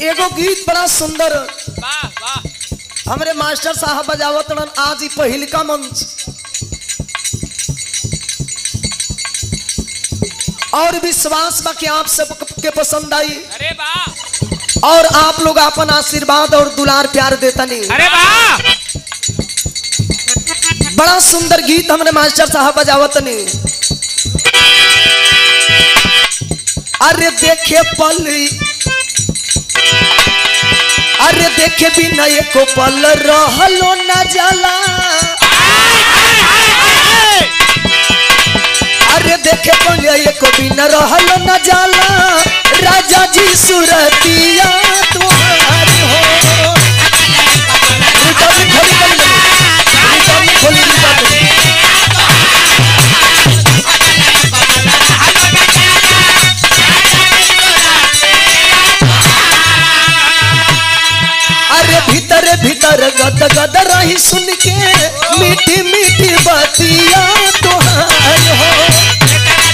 एगो गीत बड़ा सुंदर वाह वाह हमरे मास्टर साहब बजावत रहन आज ही पहिलका मंच और विश्वास बा कि आप सबके पसंद आई अरे वाह और आप लोग अपन आशीर्वाद और दुलार प्यार देता नहीं अरे वाह बड़ा सुंदर गीत हमने मास्टर साहब बजावत नहीं अरे देखे पल अरे देखे बिना एको पल रहलो न जाला अरे देखे पल एको बिना रहलो न जाला राजा जी सुरतिया तुम्हार हो रिकॉर्डिंग खोली कर ले। रिकॉर्डिंग खोली रिकॉर्डिंग। अरे भीतर भीतर गद गद रही सुन के मीठी मीठी बतिया तोहार हो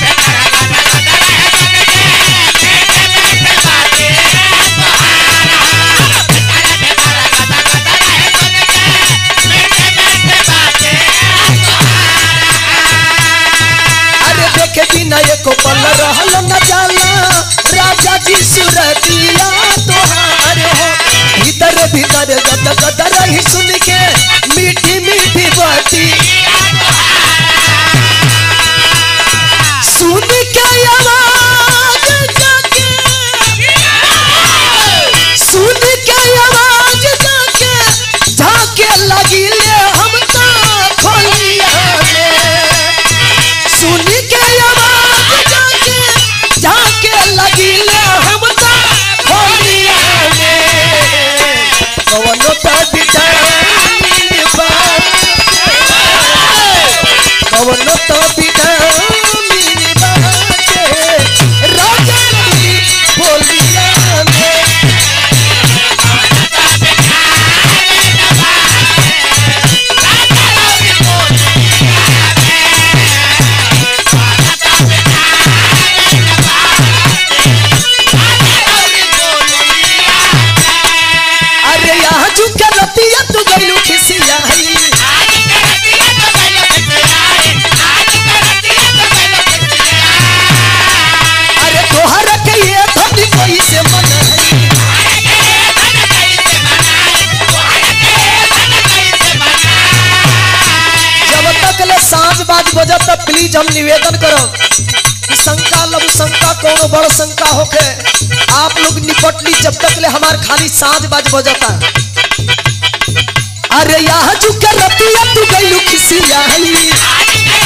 अरे देखे बिना एको पल रहल न जाला राजा जी सुरतिया तोहार हो भीतर भीतर गद गद रही सुन के मीठी मीठी बाती सुन के आवाज जाके सुन के आवाज जाके झाके लगी ले हम तो खोलिया में सुन के आवाज जाके जाके लगी ले हम तो होलिया में कवनो तो विटामिन बा कवनो तो विटामिन बा के राजा जी होलिया में अरे यहाँ झुके रतिया तू गइलू खिसिया हई अरे तोहर के ये धनी कोई से मन है जब तक ले सांझ बाज बजत तब प्लीज हम निवेदन करब कि शंका लघु शंका कोनो बड़ शंका होके आप लोग निपट ली जब तक ले हमार खाली सांझ बाज बजता अरे यहाँ झुके रतिया तू गइलू खिसिया हई